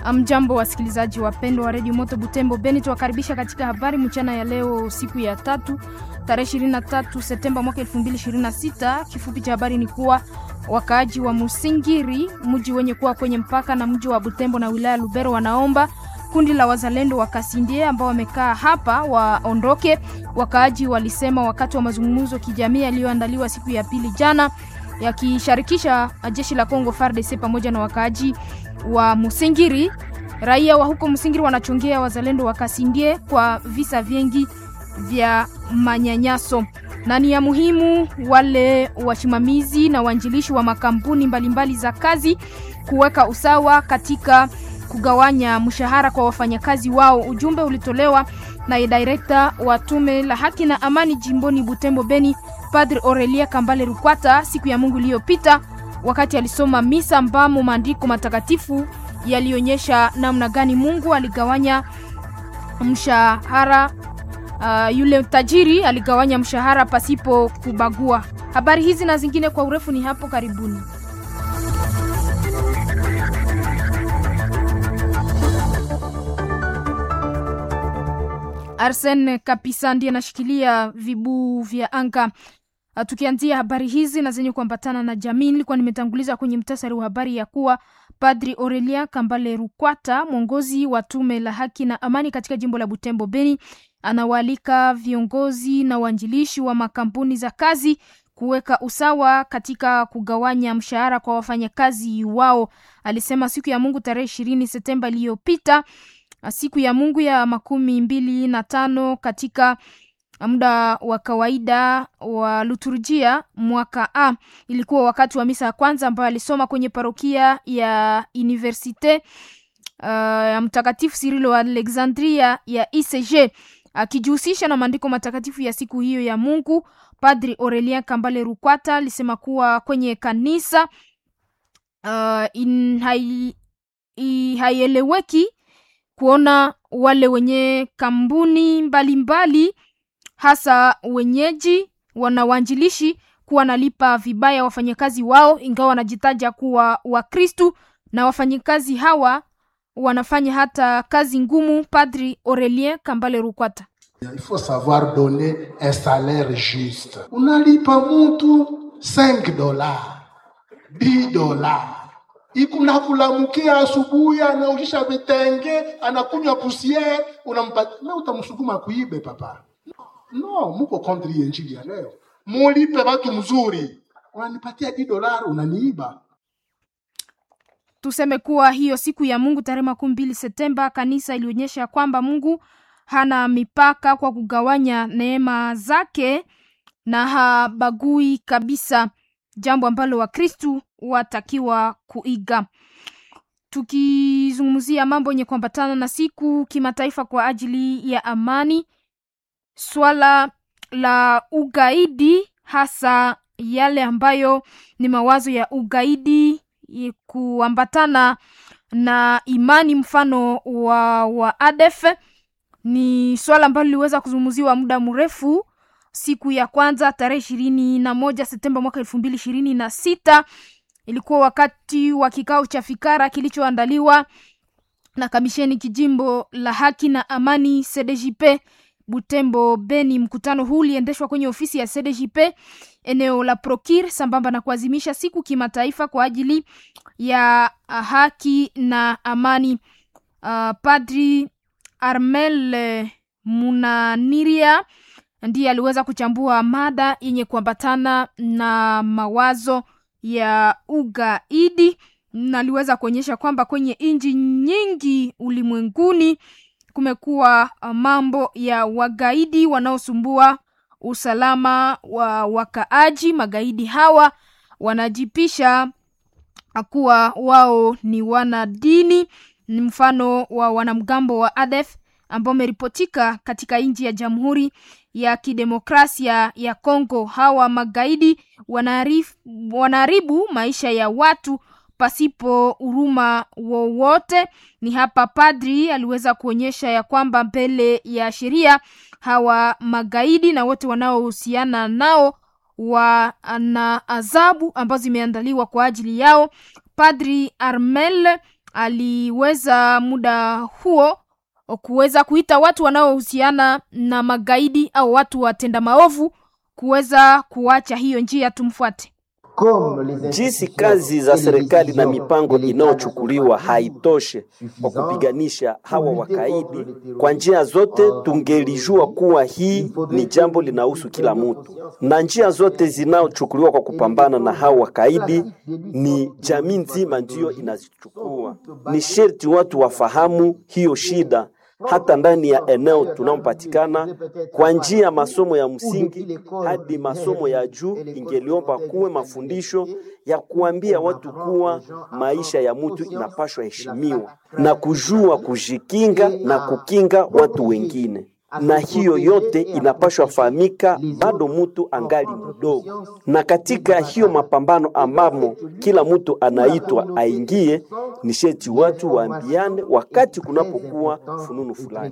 Mjambo wasikilizaji wapendwa wa redio Moto Butembo Beni, tuwakaribisha katika habari mchana ya leo, siku ya tatu tarehe 23 Septemba mwaka 2026. Kifupi cha habari ni kuwa wakaaji wa Musingiri, mji wenye kuwa kwenye mpaka na mji wa Butembo na wilaya Lubero, wanaomba kundi la wazalendo wa Kasindie ambao wamekaa hapa waondoke. Wakaaji walisema wakati wa mazungumzo kijamii yaliyoandaliwa siku ya pili jana, yakisharikisha jeshi la Kongo FARDC pamoja na wakaaji wa Musingiri. Raia wa huko Musingiri wanachongea wazalendo wa Kasindie kwa visa vingi vya manyanyaso, na ni ya muhimu wale wasimamizi na waanjilishi wa makampuni mbalimbali za kazi kuweka usawa katika kugawanya mshahara kwa wafanyakazi wao. Ujumbe ulitolewa na direkta wa tume la haki na amani jimboni Butembo Beni, Padre Aurelia Kambale Rukwata siku ya Mungu iliyopita wakati alisoma misa ambamo maandiko matakatifu yalionyesha namna gani Mungu aligawanya mshahara. Uh, yule tajiri aligawanya mshahara pasipo kubagua. Habari hizi na zingine kwa urefu ni hapo karibuni. Arsene Kapisa ndiye anashikilia vibuu vya anga. Uh, tukianzia habari hizi na zenye kuambatana na jamii, nilikuwa nimetanguliza kwenye mtasari wa habari ya kuwa Padri Aurelia Kambale Rukwata, mwongozi wa tume la haki na amani katika jimbo la Butembo Beni, anawaalika viongozi na waanjilishi wa makampuni za kazi kuweka usawa katika kugawanya mshahara kwa wafanyakazi wao. Alisema siku ya Mungu tarehe ishirini Septemba iliyopita, siku ya Mungu ya makumi mbili na tano katika muda wa kawaida wa liturujia mwaka A. Ilikuwa wakati wa misa ya kwanza ambayo alisoma kwenye parokia ya Universite ya uh, Mtakatifu Cyrilo wa Alexandria ya ICG akijihusisha na maandiko matakatifu ya siku hiyo ya Mungu. Padri Aurelien Kambale Rukwata alisema kuwa kwenye kanisa uh, haieleweki kuona wale wenye kampuni mbalimbali hasa wenyeji wanawanjilishi kuwa nalipa vibaya wafanyakazi wao, ingawa wanajitaja kuwa Wakristu na wafanyakazi hawa wanafanya hata kazi ngumu. Padri Aurelien Kambale Rukwata: il faut savoir donner un salaire juste. Unalipa mutu 5 dollars 10 dollars ikunakulamukia asubuhi, anaushisha vitenge, anakunywa pusiere, unampatia na utamsukuma kuibe papa No, muko kontri ya injili ya leo. Mulipe watu mzuri, unanipatia di dolari unaniiba. Tuseme kuwa hiyo siku ya Mungu tarehe makumi mbili Septemba, kanisa ilionyesha kwamba Mungu hana mipaka kwa kugawanya neema zake na habagui kabisa, jambo ambalo Wakristu watakiwa kuiga. Tukizungumzia mambo yenye kuambatana na siku kimataifa kwa ajili ya amani swala la ugaidi hasa yale ambayo ni mawazo ya ugaidi kuambatana na imani mfano wa, wa ADF ni swala ambalo liliweza kuzungumziwa muda mrefu. Siku ya kwanza tarehe ishirini na moja Septemba mwaka elfu mbili ishirini na sita ilikuwa wakati wa kikao cha fikara kilichoandaliwa na kamisheni kijimbo la haki na amani CDJP Butembo Beni. Mkutano huu uliendeshwa kwenye ofisi ya CDJP eneo la Prokir sambamba na kuadhimisha siku kimataifa kwa ajili ya haki na amani. Uh, Padri Armel Munaniria ndiye aliweza kuchambua mada yenye kuambatana na mawazo ya ugaidi na aliweza kuonyesha kwamba kwenye nchi nyingi ulimwenguni kumekuwa mambo ya wagaidi wanaosumbua usalama wa wakaaji. Magaidi hawa wanajipisha kuwa wao ni wanadini, ni mfano wa wanamgambo wa ADF ambao wameripotika katika nchi ya Jamhuri ya Kidemokrasia ya Kongo. Hawa magaidi wanaharibu maisha ya watu pasipo huruma wowote. Ni hapa padri aliweza kuonyesha ya kwamba mbele ya sheria hawa magaidi na wote wanaohusiana nao wana adhabu ambazo zimeandaliwa kwa ajili yao. Padri Armel aliweza muda huo kuweza kuita watu wanaohusiana na magaidi au watu watenda maovu kuweza kuacha hiyo njia. Tumfuate. Jinsi kazi za serikali na mipango inayochukuliwa haitoshe kwa kupiganisha hawa wakaidi kwa njia zote, tungelijua kuwa hii ni jambo linahusu kila mtu, na njia zote zinazochukuliwa kwa kupambana na hawa wakaidi ni jamii nzima ndiyo inazichukua. Ni sherti watu wafahamu hiyo shida hata ndani ya eneo tunamopatikana kwa njia ya masomo ya msingi hadi masomo ya juu, ingeliomba kuwe mafundisho ya kuambia watu kuwa maisha ya mtu inapashwa heshimiwa na kujua kujikinga na kukinga watu wengine na hiyo yote inapashwa fahamika bado mtu angali mdogo, na katika hiyo mapambano ambamo kila mtu anaitwa aingie, ni sheti watu waambiane wakati kunapokuwa fununu fulani.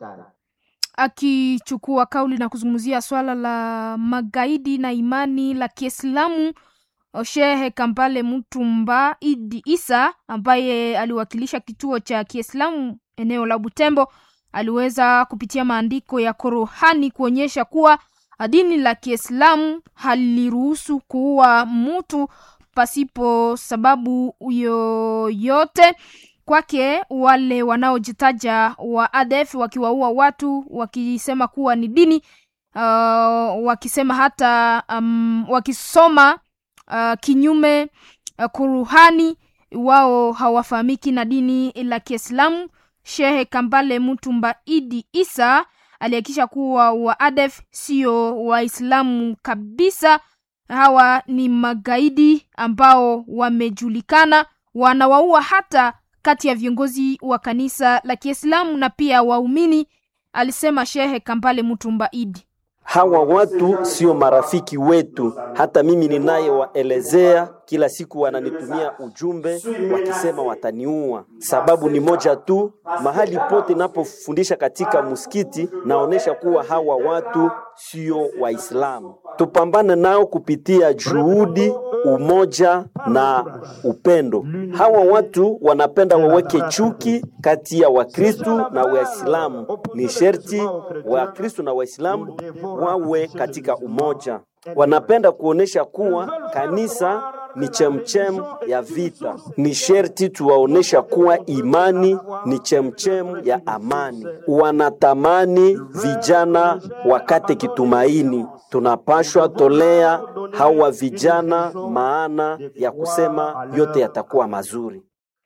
Akichukua kauli na kuzungumzia swala la magaidi na imani la Kiislamu, Shehe Kambale Mutumba Idi Isa ambaye aliwakilisha kituo cha Kiislamu eneo la Butembo aliweza kupitia maandiko ya Qur'ani kuonyesha kuwa dini la Kiislamu haliruhusu kuua mtu pasipo sababu yoyote. Kwake wale wanaojitaja wa ADF wakiwaua watu wakisema kuwa ni dini uh, wakisema hata um, wakisoma uh, kinyume uh, Qur'ani, wao hawafahamiki na dini la Kiislamu. Shehe Kambale Mutumba Idi Isa alihakikisha kuwa waadef sio Waislamu kabisa. Hawa ni magaidi ambao wamejulikana, wanawaua hata kati ya viongozi wa kanisa la Kiislamu na pia waumini, alisema Shehe Kambale Mutumba Idi. Hawa watu sio marafiki wetu. Hata mimi ninayewaelezea kila siku wananitumia ujumbe wakisema wataniua. Sababu ni moja tu, mahali pote napofundisha katika msikiti naonesha kuwa hawa watu sio Waislamu. Tupambane nao kupitia juhudi, umoja na upendo. Hawa watu wanapenda waweke chuki kati ya Wakristu na Waislamu. Ni sherti Wakristu na Waislamu wawe katika umoja. Wanapenda kuonesha kuwa kanisa ni chemchem ya vita. Ni sherti tuwaonesha kuwa imani ni chemchem ya amani. Wanatamani vijana wakate kitumaini. Tunapashwa tolea hawa vijana maana ya kusema yote yatakuwa mazuri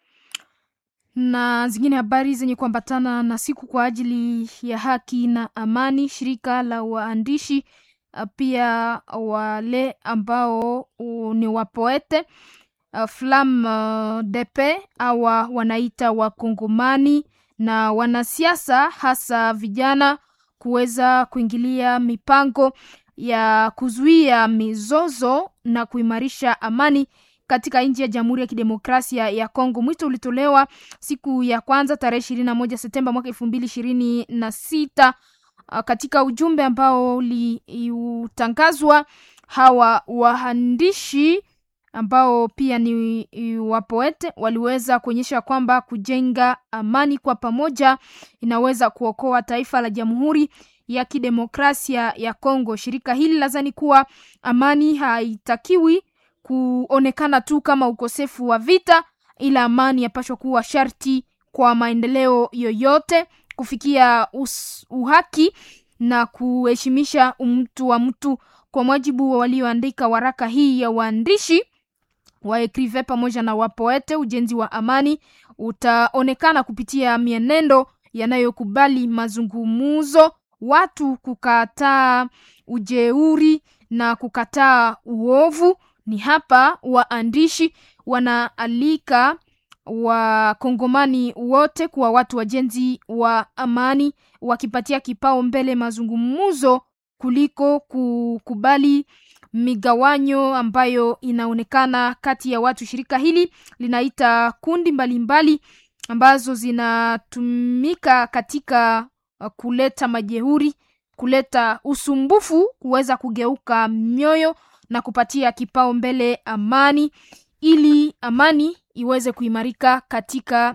na zingine habari zenye kuambatana na siku kwa ajili ya haki na amani. Shirika la waandishi pia wale ambao ni wapoete Flam Depe awa wanaita wakongomani na wanasiasa hasa vijana kuweza kuingilia mipango ya kuzuia mizozo na kuimarisha amani katika nchi ya Jamhuri ya Kidemokrasia ya Kongo. Mwito ulitolewa siku ya kwanza tarehe ishirini na moja Septemba mwaka elfu mbili ishirini na sita katika ujumbe ambao uliutangazwa. Hawa waandishi ambao pia ni wapoete waliweza kuonyesha kwamba kujenga amani kwa pamoja inaweza kuokoa taifa la Jamhuri ya Kidemokrasia ya Kongo. Shirika hili lazani kuwa amani haitakiwi kuonekana tu kama ukosefu wa vita, ila amani yapashwa kuwa sharti kwa maendeleo yoyote, kufikia us, uhaki na kuheshimisha mtu wa mtu. Kwa mujibu wa walioandika waraka hii ya waandishi waekrive pamoja na wapoete, ujenzi wa amani utaonekana kupitia mienendo yanayokubali mazungumzo, watu kukataa ujeuri na kukataa uovu. Ni hapa waandishi wanaalika wakongomani wote kuwa watu wajenzi wa amani, wakipatia kipao mbele mazungumzo kuliko kukubali migawanyo ambayo inaonekana kati ya watu. Shirika hili linaita kundi mbalimbali mbali ambazo zinatumika katika kuleta majeuri, kuleta usumbufu, kuweza kugeuka mioyo na kupatia kipao mbele amani. ili amani iweze kuimarika katika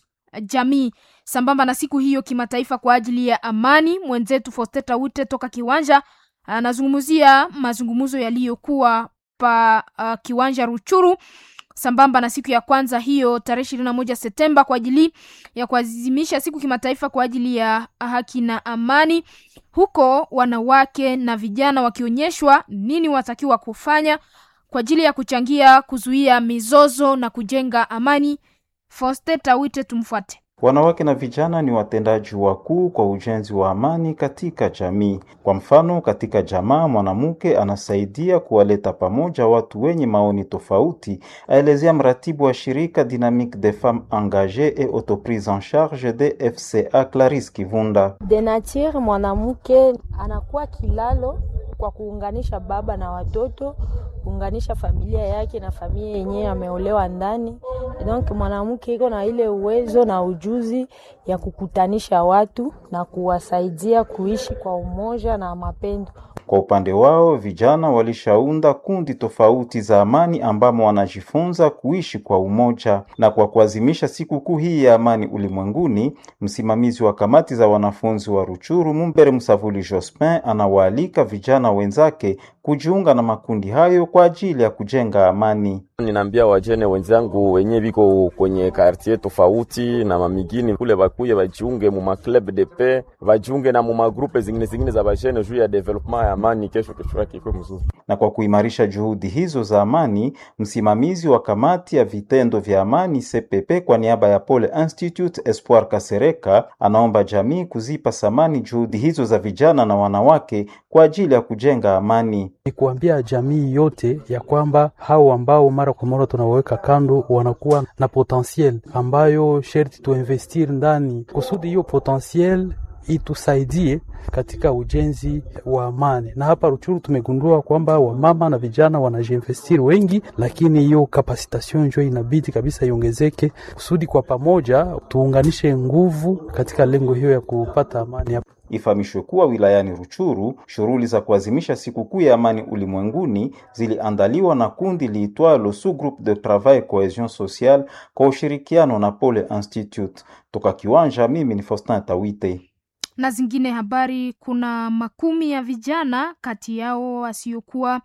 jamii. Sambamba na siku hiyo kimataifa kwa ajili ya amani, mwenzetu Fosteta Wite toka Kiwanja anazungumzia mazungumzo yaliyokuwa pa uh, Kiwanja Ruchuru sambamba na siku ya kwanza hiyo tarehe ishirini na moja Septemba kwa ajili ya kuadhimisha siku kimataifa kwa ajili ya haki na amani, huko wanawake na vijana wakionyeshwa nini watakiwa kufanya kwa ajili ya kuchangia kuzuia mizozo na kujenga amani. Fosteta Wite, tumfuate. Wanawake na vijana ni watendaji wakuu kwa ujenzi wa amani katika jamii. Kwa mfano, katika jamaa mwanamke anasaidia kuwaleta pamoja watu wenye maoni tofauti, aelezea mratibu wa shirika Dynamique des Femmes Engagées et Autoprise en Charge de FCA Clarisse Kivunda. De nature mwanamke anakuwa kilalo kwa kuunganisha baba na watoto, kuunganisha familia yake na familia yenyewe ameolewa ndani. Donc mwanamke iko na ile uwezo na ujuzi ya kukutanisha watu na kuwasaidia kuishi kwa umoja na mapendo. Kwa upande wao vijana walishaunda kundi tofauti za amani ambamo wanajifunza kuishi kwa umoja. Na kwa kuadhimisha sikukuu hii ya amani ulimwenguni, msimamizi wa kamati za wanafunzi wa Ruchuru Mumbere Msavuli Jospin anawaalika vijana wenzake kujiunga na makundi hayo kwa ajili ya kujenga amani. Ninaambia wajene wenzangu wenye biko kwenye kartie tofauti na mamigini kule bakuye bajiunge mu maclub de paix, bajiunge na mu magrupe zingine zingine za bajene juu ya development ya amani, kesho kesho yake ikuwe mzuri. Na kwa kuimarisha juhudi hizo za amani, msimamizi wa kamati ya vitendo vya amani CPP kwa niaba ya Pole Institute Espoir Kasereka anaomba jamii kuzipa thamani juhudi hizo za vijana na wanawake kwa ajili ya kujenga amani. Ni kuambia jamii yote ya kwamba hao ambao mara kwa mara tunawaweka kando wanakuwa na potentiel ambayo sherti tuinvestir ndani kusudi hiyo potentiel itusaidie katika ujenzi wa amani. Na hapa Ruchuru tumegundua kwamba wamama na vijana wanajiinvestiri wengi, lakini hiyo kapasitation njo inabidi kabisa iongezeke kusudi kwa pamoja tuunganishe nguvu katika lengo hiyo ya kupata amani hapa. Ifahamishwe kuwa wilayani Ruchuru shughuli za kuadhimisha sikukuu ya amani ulimwenguni ziliandaliwa na kundi liitwalo Sous Groupe de Travail Cohesion Sociale kwa ushirikiano na Pole Institute. Toka Kiwanja, mimi ni Faustin Tawite. Na zingine habari, kuna makumi ya vijana kati yao wasiokuwa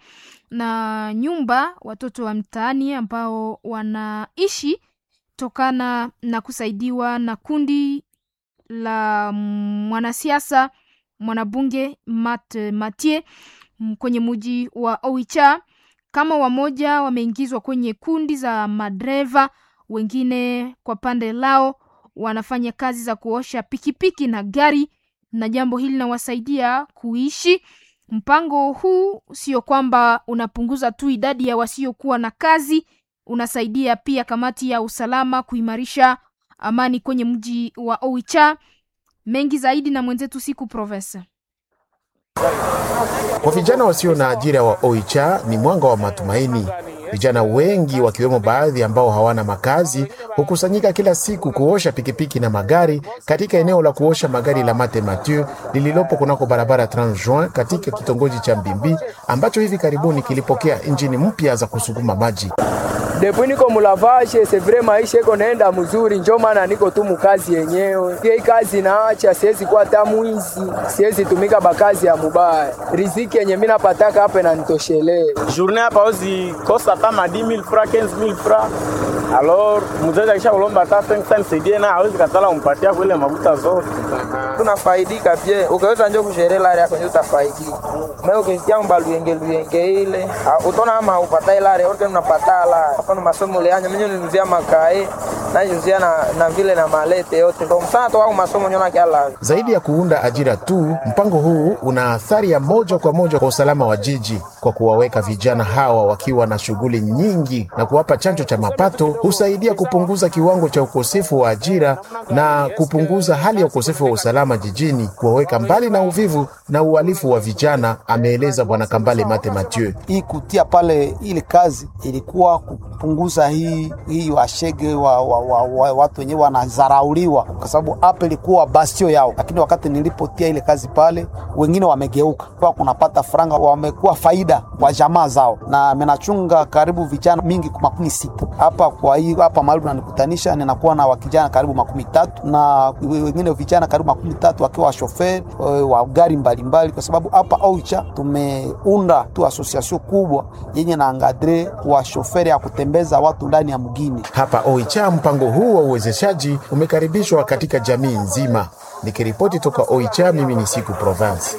na nyumba, watoto wa mtaani ambao wanaishi tokana na kusaidiwa na kundi la mwanasiasa mwanabunge Mat Matie kwenye muji wa Oicha. Kama wamoja wameingizwa kwenye kundi za madereva, wengine kwa pande lao wanafanya kazi za kuosha pikipiki na gari, na jambo hili linawasaidia kuishi. Mpango huu sio kwamba unapunguza tu idadi ya wasiokuwa na kazi, unasaidia pia kamati ya usalama kuimarisha amani kwenye mji wa Oicha. Mengi zaidi na mwenzetu siku Profesa. Kwa vijana wasio na ajira wa Oicha ni mwanga wa matumaini. Vijana wengi wakiwemo baadhi ambao hawana makazi hukusanyika kila siku kuosha pikipiki na magari katika eneo la kuosha magari la Mate Mathieu lililopo kunako barabara 30 Juin katika kitongoji cha Mbimbi ambacho hivi karibuni kilipokea injini mpya za kusukuma maji. Depuis niko mulavashe c'est vrai, maisha iko naenda mzuri, njo maana niko tu mukazi yenyewe. Hii kazi naacha, siwezi kuwa hata mwizi, siwezi tumika bakazi ya mubaya. Riziki yenye mimi napataka hapa inanitoshelea. Journée hapa ozi kosa hata ma 10000 francs 15000 francs. Alors mzazi akisha kulomba hata 500 nisaidie na hawezi katala umpatia kule mafuta zote. Tunafaidika pia, ukaweza njo kusherela yako njo utafaidika. Mimi ukisikia mbaluyenge luyenge ile, utaona kama upata ile yote unapata la mfano masomo leanya mimi nilizia makae na nilizia na, na vile na malete yote ndio msana tu au masomo nyona kiala. Zaidi ya kuunda ajira tu, mpango huu una athari ya moja kwa moja kwa usalama wa jiji kwa kuwaweka vijana hawa wakiwa na shughuli nyingi na kuwapa chanjo cha mapato, husaidia kupunguza kiwango cha ukosefu wa ajira na kupunguza hali ya ukosefu wa usalama jijini, kuwaweka mbali na uvivu na uhalifu wa vijana, ameeleza Bwana Kambale Mate Mathieu. Hii kutia pale ile kazi ilikuwa kupunguza hii hii washege wa, wa, wa, wa, watu wenyewe wanazarauliwa, kwa sababu hapa ilikuwa bastio yao, lakini wakati nilipotia ile kazi pale, wengine wamegeuka kwa kunapata franga, wamekuwa faida shida kwa jamaa zao, na menachunga karibu vijana mingi makumi sita hapa. Kwa hiyo hapa mahali unanikutanisha, ninakuwa na wakijana karibu makumi tatu na wengine vijana karibu makumi tatu wakiwa washoferi wa gari mbalimbali, kwa sababu hapa Oicha tumeunda tu asosiasio kubwa yenye na angadre wa shoferi ya kutembeza watu ndani ya mgini hapa Oicha. Mpango huu wa uwezeshaji umekaribishwa katika jamii nzima. Nikiripoti toka Oicha, mimi ni Siku Province.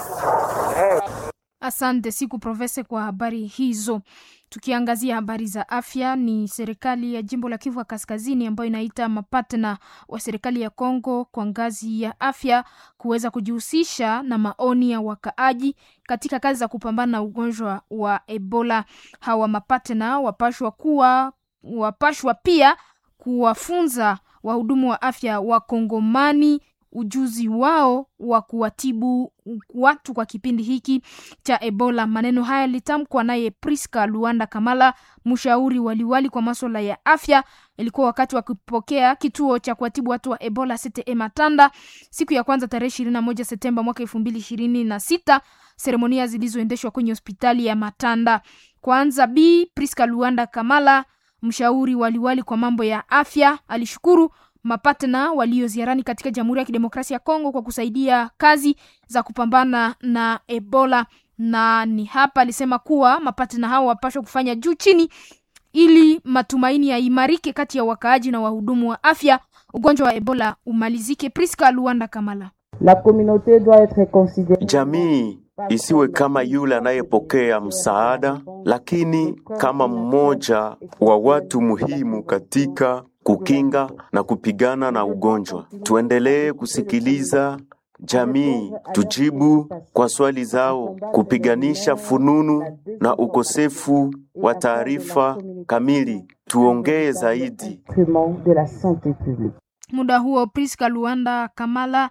Asante Siku Profesa kwa habari hizo. Tukiangazia habari za afya, ni serikali ya jimbo la Kivu ya Kaskazini ambayo inaita mapatna wa serikali ya Kongo kwa ngazi ya afya kuweza kujihusisha na maoni ya wakaaji katika kazi za kupambana na ugonjwa wa Ebola. Hawa mapatna wapashwa kuwa wapashwa pia kuwafunza wahudumu wa afya wa Kongomani ujuzi wao wa kuwatibu watu kwa kipindi hiki cha Ebola. Maneno haya litamkwa naye Priska Luanda Kamala, mshauri waliwali kwa masuala ya afya. Ilikuwa wakati wa kupokea kituo cha kuwatibu watu wa Ebola CTE Matanda siku ya kwanza tarehe ishirini na moja Septemba mwaka elfu mbili ishirini na sita, seremonia zilizoendeshwa kwenye hospitali ya Matanda. Kwanza B Priska Luanda Kamala, mshauri waliwali kwa mambo ya afya, alishukuru mapatna walio ziarani katika Jamhuri ya Kidemokrasia ya Kongo kwa kusaidia kazi za kupambana na Ebola, na ni hapa alisema kuwa mapatna hao wapashwa kufanya juu chini ili matumaini yaimarike kati ya wakaaji na wahudumu wa afya, ugonjwa wa Ebola umalizike. Priska Luanda Kamala. La communauté doit être considérée. Jamii isiwe kama yule anayepokea msaada, lakini kama mmoja wa watu muhimu katika kukinga na kupigana na ugonjwa. Tuendelee kusikiliza jamii, tujibu kwa swali zao, kupiganisha fununu na ukosefu wa taarifa kamili. Tuongee zaidi. de la santé publique. Muda huo Priska Luanda Kamala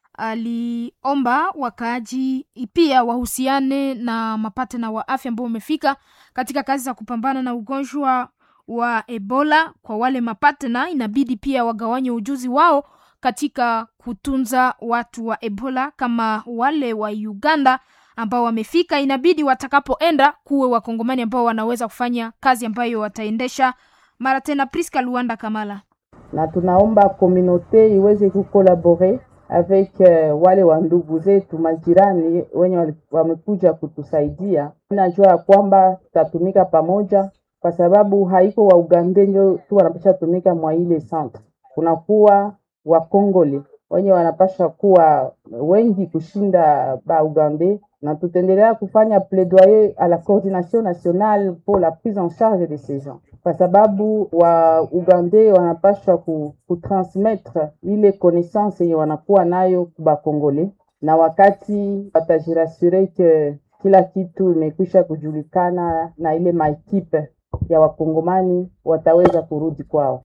aliomba wakaaji pia wahusiane na mapatena wa afya ambao wamefika katika kazi za kupambana na ugonjwa wa Ebola. Kwa wale mapatena, inabidi pia wagawanye ujuzi wao katika kutunza watu wa Ebola, kama wale wa Uganda ambao wamefika, inabidi watakapoenda kuwe wakongomani ambao wanaweza kufanya kazi ambayo wataendesha mara tena. Priska Luanda Kamala na tunaomba komunote iweze kukolabore avec uh, wale wa ndugu zetu majirani wenye wamekuja kutusaidia. Najua ya kwamba tutatumika pamoja, kwa sababu haiko wa Uganda ndio tu wanapasha tumika mwa ile centre, kunakuwa wakongole wenye wanapasha kuwa wengi kushinda ba Uganda, na tutaendelea kufanya plaidoyer à la coordination nationale pour la prise en charge de ces gens kwa sababu wa Uganda wanapaswa ku, kutransmettre ile connaissance yenye wanakuwa nayo kuba Kongole, na wakati watajirasure ke kila kitu imekwisha kujulikana na ile maekipe ya wakongomani wataweza kurudi kwao.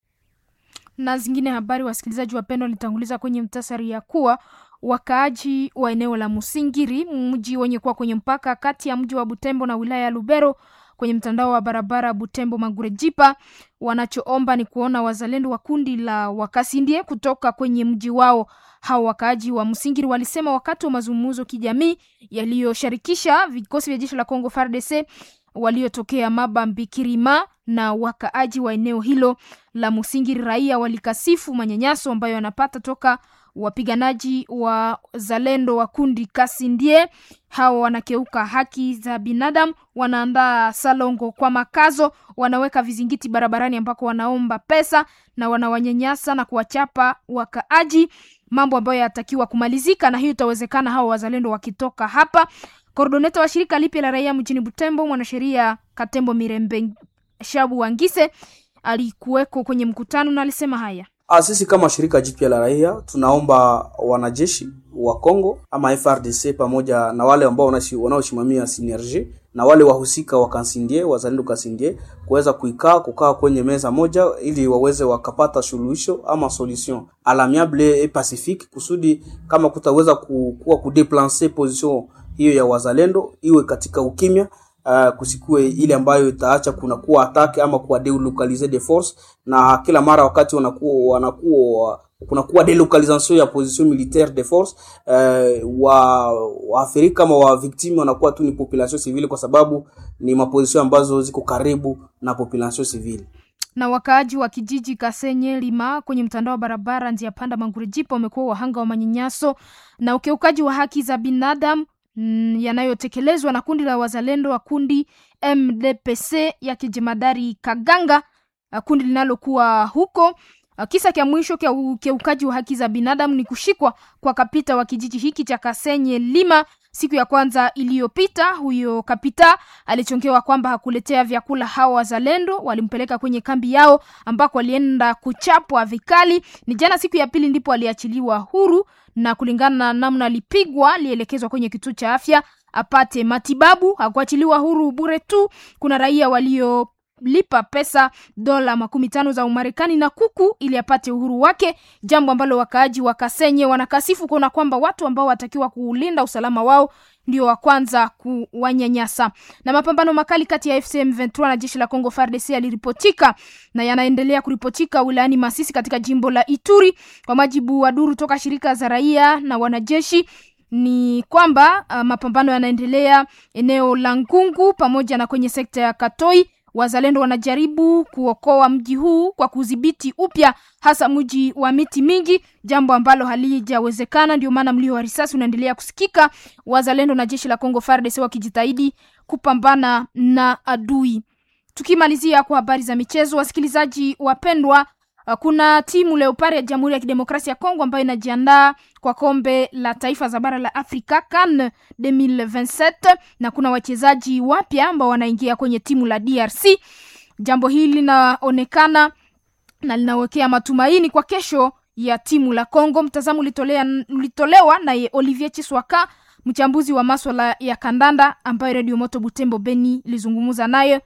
Na zingine habari, wasikilizaji wapendwa, litanguliza kwenye mtasari ya kuwa wakaaji wa eneo la Musingiri, mji wenye kuwa kwenye mpaka kati ya mji wa Butembo na wilaya ya Lubero kwenye mtandao wa barabara Butembo Magurejipa, wanachoomba ni kuona wazalendo wa kundi la Wakasindie kutoka kwenye mji wao. Hao wakaaji wa Msingiri walisema wakati wa mazungumzo kijamii yaliyoshirikisha vikosi vya jeshi la Kongo FARDC waliotokea Mabambi, Kirima na wakaaji wa eneo hilo la Musingiri, raia walikasifu manyanyaso ambayo wanapata toka wapiganaji wa zalendo wa kundi Kasindie. Hawa wanakeuka haki za binadamu, wanaandaa salongo kwa makazo, wanaweka vizingiti barabarani ambako wanaomba pesa na wanawanyanyasa na kuwachapa wakaaji, mambo ambayo yatakiwa kumalizika, na hiyo itawezekana hawa wazalendo wakitoka hapa. Koordoneta wa shirika lipya la raia mjini Butembo, mwanasheria Katembo Mirembe Shabu Wangise alikuweko kwenye mkutano na alisema haya. Sisi kama shirika jipya la raia tunaomba wanajeshi wa Kongo ama FRDC pamoja na wale ambao wanaosimamia synergie na wale wahusika wa Kansindie, wazalendo Kansindie kuweza kuikaa kukaa kwenye meza moja ili waweze wakapata suluhisho ama solution alamiable et pacifique, kusudi kama kutaweza kuwa kudeplancer position hiyo ya wazalendo iwe katika ukimya. Uh, kusikue ile ambayo itaacha kuna kuwa atake ama kuwa delocaliser de force, na kila mara wakati wanakuwa wanakuwa kunakuwa delocalisation ya position militaire de force uh, wa waathirika kama wa victime wanakuwa tu ni population civile, kwa sababu ni maposition ambazo ziko karibu na population civile na wakaaji wa kijiji Kasenye Lima kwenye mtandao wa barabara njia panda Mangurejipa wamekuwa wahanga wa manyanyaso na ukiukaji wa haki za binadamu mm, yanayotekelezwa na kundi la wazalendo wa kundi MDPC ya kijemadari Kaganga, kundi linalokuwa huko. Kisa kya mwisho kya ukiukaji wa haki za binadamu ni kushikwa kwa kapita wa kijiji hiki cha Kasenye Lima siku ya kwanza iliyopita. Huyo kapita alichongewa kwamba hakuletea vyakula hao wazalendo, walimpeleka kwenye kambi yao ambako alienda kuchapwa vikali. Ni jana siku ya pili ndipo aliachiliwa huru, na kulingana na namna alipigwa, alielekezwa kwenye kituo cha afya apate matibabu. Hakuachiliwa huru bure tu, kuna raia walio lipa pesa dola makumi tano za Umarekani na kuku ili apate uhuru wake, jambo ambalo wakaaji wa Kasenye wanakasifu kuona kwamba watu ambao watakiwa kulinda usalama wao ndio wa kwanza kuwanyanyasa. Na mapambano makali kati ya FCM 23 na jeshi la Kongo FARDC yaliripotika na yanaendelea kuripotika wilayani Masisi katika jimbo la Ituri. Kwa majibu wa duru toka shirika za raia na wanajeshi ni kwamba uh, mapambano yanaendelea eneo la Ngungu pamoja na kwenye sekta ya Katoi. Wazalendo wanajaribu kuokoa mji huu kwa kudhibiti upya hasa mji wa miti mingi, jambo ambalo halijawezekana. Ndio maana mlio wa risasi unaendelea kusikika, wazalendo na jeshi la Kongo FARDC wakijitahidi kupambana na adui. Tukimalizia kwa habari za michezo, wasikilizaji wapendwa, kuna timu Leopard ya Jamhuri ya Kidemokrasia ya Kongo ambayo inajiandaa kwa kombe la taifa za bara la Afrika CAN 2027 na kuna wachezaji wapya ambao wanaingia kwenye timu la DRC. Jambo hili linaonekana na linawekea matumaini kwa kesho ya timu la Kongo. Mtazamo ulitolea ulitolewa naye Olivier Chiswaka, mchambuzi wa maswala ya kandanda ambayo Radio Moto Butembo Beni ilizungumza naye.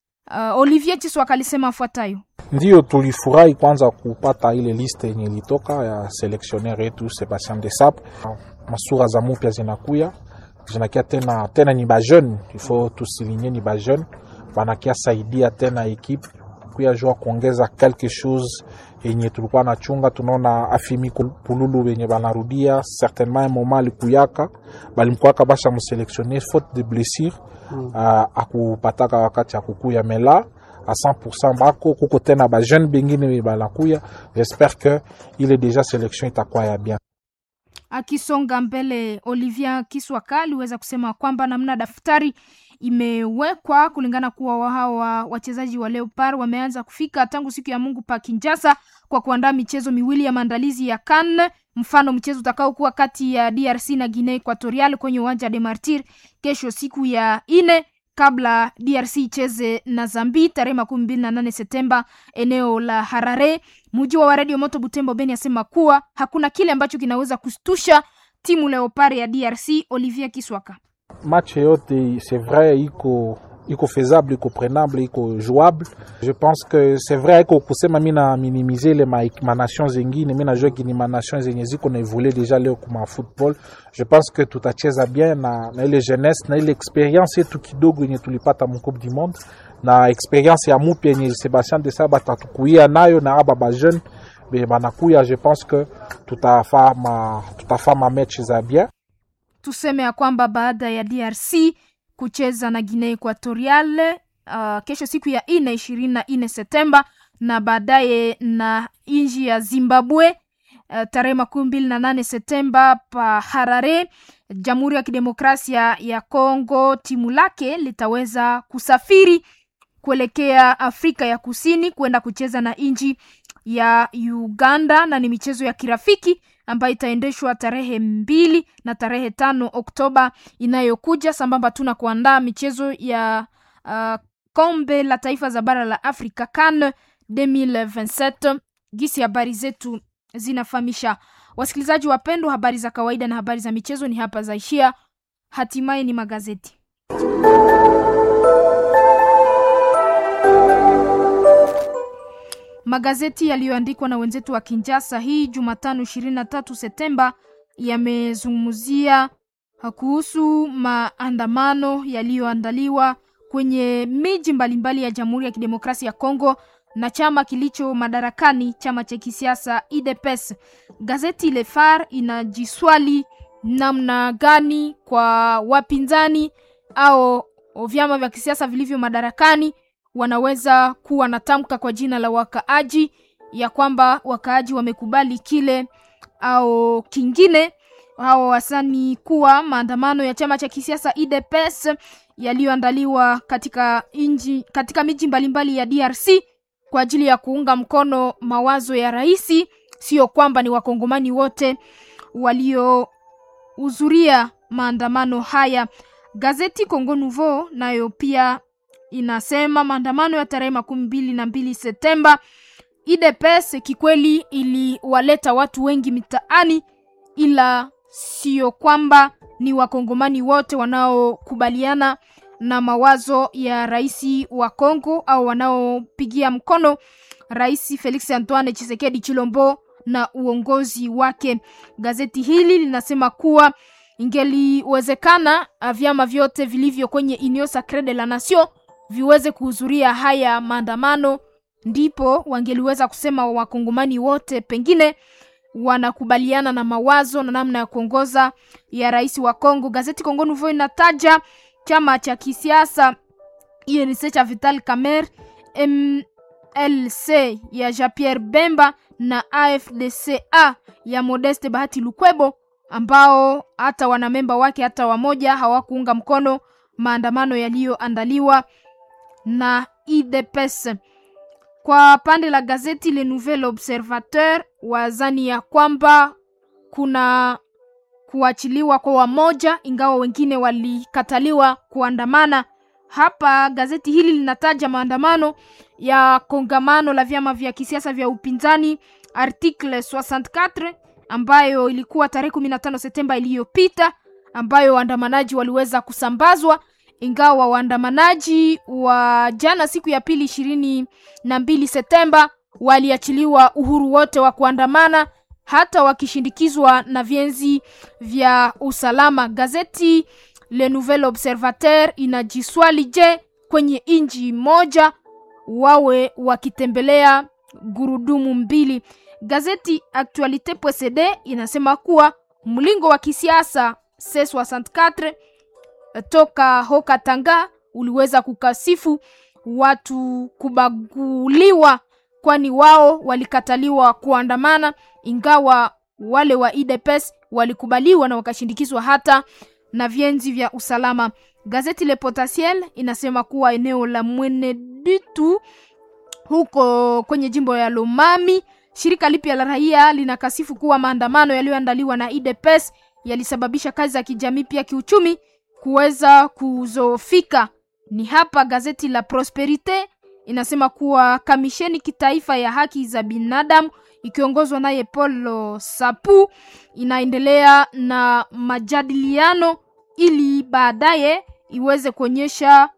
Uh, Olivier Chiswaka alisema afuatayo: Ndiyo, tulifurahi kwanza kupata ile liste yenye ilitoka ya seleksioner yetu Sebastien Desabre. Masura za mupya zinakuya zinakia tena tena, ni bajeune ifo tusilinye, ni bajeune banakia saidia tena ekipe kuya jua kuongeza quelque chose yenye tulikuwa na chunga. Tunaona afimi pululu benye banarudia certainement moment alikuyaka balimkwaka basha museleksioner faute de blessure mm. Uh, akupataka wakati akukuya mela à 100% bako kuko tena ba jeune bengine banakuya. J'espère que ile deja selection itakuwa ya bien. Akisonga mbele, Olivier Kiswaka aliweza kusema kwamba namna daftari imewekwa kulingana kuwa hawa wachezaji wa Leopard wameanza kufika tangu siku ya Mungu pa Kinshasa kwa kuandaa michezo miwili ya maandalizi ya CAN. Mfano, mchezo utakaokuwa kati ya DRC na Guinea Equatorial kwenye uwanja de Martyr kesho siku ya ine kabla DRC icheze na Zambi tarehe makumi mbili na nane Septemba eneo la Harare. Muji wa Radio Moto Butembo Beni asema kuwa hakuna kile ambacho kinaweza kustusha timu Leopard ya DRC. Olivier Kiswaka: match yote c'est vrai iko iko faisable iko prenable iko jouable. Je pense que c'est vrai iko kusema mina minimize ile ma, ma nation zengine, mina jua kini ma nation zenye ziko na evolue deja leo kuma football. Je pense que tutacheza bien na, na ile jeunesse na ile experience yetu kidogo yenye tulipata mu Coupe du Monde na experience ya mupya yenye Sebastien Desabre atatukuia nayo na aba ba jeune be banakuya. Je pense que tutafama tutafama match za bien. Tuseme ya kwamba baada ya DRC kucheza na Guinea Equatorial uh, kesho siku ya ine ishirini na nne Septemba na baadaye na nchi ya Zimbabwe uh, tarehe makumi mbili na nane Septemba pa Harare, Jamhuri ya Kidemokrasia ya Kongo, timu lake litaweza kusafiri kuelekea Afrika ya Kusini kwenda kucheza na nchi ya Uganda, na ni michezo ya kirafiki ambayo itaendeshwa tarehe mbili na tarehe tano Oktoba inayokuja, sambamba tu na kuandaa michezo ya uh, kombe la taifa za bara la Afrika CAN 2027. Gisi habari zetu zinafahamisha wasikilizaji wapendwa, habari za kawaida na habari za michezo ni hapa zaishia. Hatimaye ni magazeti magazeti yaliyoandikwa na wenzetu wa Kinjasa hii Jumatano 23 Septemba yamezungumzia kuhusu maandamano yaliyoandaliwa kwenye miji mbalimbali ya Jamhuri ya Kidemokrasia ya Kongo na chama kilicho madarakani, chama cha kisiasa UDPS. Gazeti Le Phare inajiswali namna gani kwa wapinzani au vyama vya kisiasa vilivyo madarakani wanaweza kuwa na tamka kwa jina la wakaaji ya kwamba wakaaji wamekubali kile au kingine hao wasani kuwa maandamano ya chama cha kisiasa UDPS yaliyoandaliwa katika inji, katika miji mbalimbali ya DRC kwa ajili ya kuunga mkono mawazo ya rais. Sio kwamba ni wakongomani wote waliohudhuria maandamano haya. Gazeti Congo Nouveau nayo pia inasema maandamano ya tarehe makumi mbili na mbili Septemba UDPS kikweli iliwaleta watu wengi mitaani, ila sio kwamba ni wakongomani wote wanaokubaliana na mawazo ya rais wa Kongo au wanaopigia mkono Rais Felix Antoine Tshisekedi Chilombo na uongozi wake. Gazeti hili linasema kuwa ingeliwezekana vyama vyote vilivyo kwenye Union Sacree de la Nation viweze kuhudhuria haya maandamano, ndipo wangeliweza kusema wakongomani wote pengine wanakubaliana na mawazo na namna ya kuongoza ya rais wa Kongo. Gazeti Congo Nouveau inataja chama cha kisiasa UNC cha Vital Kamerhe, MLC ya Jean-Pierre Bemba na AFDCA ya Modeste Bahati Lukwebo ambao hata wanamemba wake hata wamoja hawakuunga mkono maandamano yaliyoandaliwa na UDPS. Kwa pande la gazeti Le Nouvel Observateur, wazani ya kwamba kuna kuachiliwa kwa wamoja, ingawa wengine walikataliwa kuandamana. Hapa gazeti hili linataja maandamano ya kongamano la vyama vya kisiasa vya upinzani article 64 ambayo ilikuwa tarehe 15 Septemba iliyopita, ambayo waandamanaji waliweza kusambazwa ingawa waandamanaji wa jana siku ya pili ishirini na mbili Septemba waliachiliwa uhuru wote wa kuandamana hata wakishindikizwa na vyenzi vya usalama. Gazeti Le Nouvel Observateur inajiswali, je, kwenye inji moja wawe wakitembelea gurudumu mbili? Gazeti Actualite.cd inasema kuwa mlingo wa kisiasa C64 toka Haut-Katanga uliweza kukasifu watu kubaguliwa, kwani wao walikataliwa kuandamana, ingawa wale wa UDPS walikubaliwa na wakashindikizwa hata na vyenzi vya usalama. Gazeti Le Potentiel inasema kuwa eneo la Mweneditu huko kwenye jimbo ya Lomami, shirika lipya la raia linakasifu kuwa maandamano yaliyoandaliwa na UDPS yalisababisha kazi za kijamii pia kiuchumi kuweza kuzofika. Ni hapa gazeti la Prosperite inasema kuwa kamisheni kitaifa ya haki za binadamu ikiongozwa naye Paul Sapu inaendelea na majadiliano ili baadaye iweze kuonyesha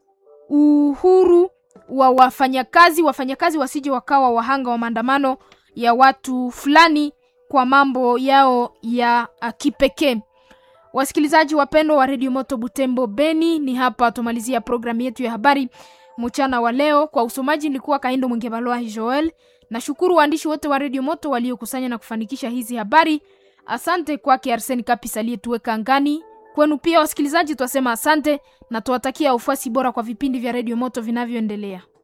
uhuru wa wafanyakazi, wafanyakazi wasije wakawa wahanga wa maandamano ya watu fulani kwa mambo yao ya kipekee. Wasikilizaji wapendwa wa redio Moto Butembo Beni, ni hapa tumalizia programu yetu ya habari mchana wa leo. Kwa usomaji nilikuwa Kaindo Mwingebalwa Joel. Nashukuru waandishi wote wa redio Moto waliokusanya na kufanikisha hizi habari. Asante kwake Arseni Kapis aliyetuweka angani. Kwenu pia wasikilizaji, twasema asante na tuwatakia ufuasi bora kwa vipindi vya redio Moto vinavyoendelea.